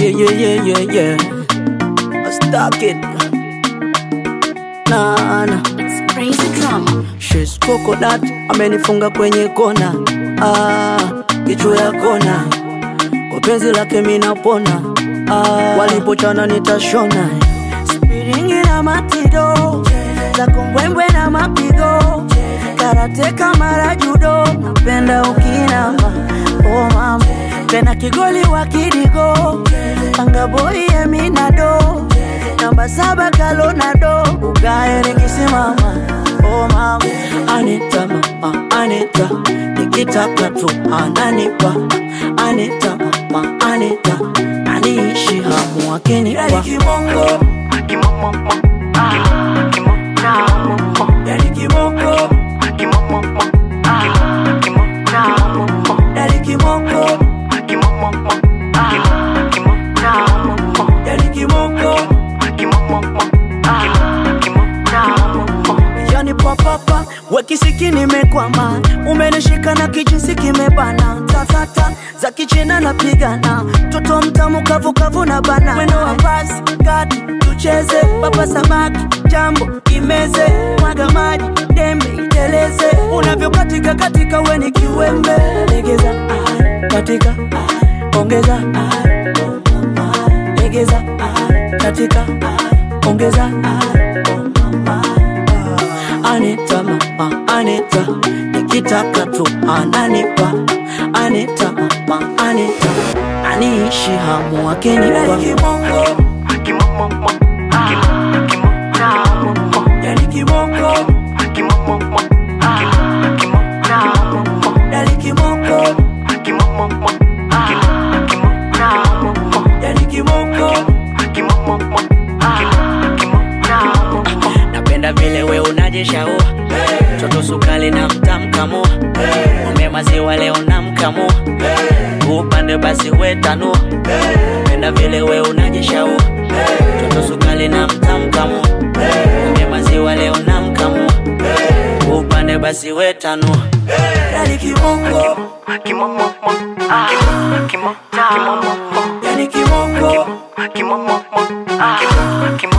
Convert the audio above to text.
Yeah, yeah, yeah, yeah, yeah. I stuck it. Nah, nah. It's crazy drama. She's coconut, amenifunga kwenye kona. Ah, kichwa ya kona. Kwa penzi lake mimi napona. Ah, walipochana nitashona. Spiringi na matido. Za kombwembwe na mapigo. Karate kama judo. Napenda ukinama. Oh mama. Tena kigoli wa kidigo. Panga boy eminado. Namba saba kalonado. Ugae nikisimama. Oh mama. Anita mama, Anita. Nikitaka tu ananipa. Anita mama, Anita. Aniishi hamu akinipa. Yani kibongo. Yani kibongo. Yani kibongo. Yani papapa wekisiki nimekwama, umenishika na kijinsi kimebana, tatata za kichina napigana, toto mtamu kavukavu na bana, mwendo wa pasi kati tucheze, papa samaki jambo imeze, mwaga maji dembe iteleze, unavyokatika katika weni kiwembe, legeza ah, katika ah, ongeza ah, legeza ah, katika ah, ongeza ah, oh mama. Anita mama, Anita, nikitaka tu ananipa. Anita mama, Anita, aniishi hamu akinipa. Yani kibongo, yani kibongo, yani kibongo. Napenda vile we unajishaua Toto sukali na mtamkamua Ng'ombe maziwa leo namkamua Upande basi we tanua Napenda vile we unajishaua Toto sukali na mtamkamua Ng'ombe maziwa leo namkamua Upande basi we tanua Yani kibongo Yani kibongo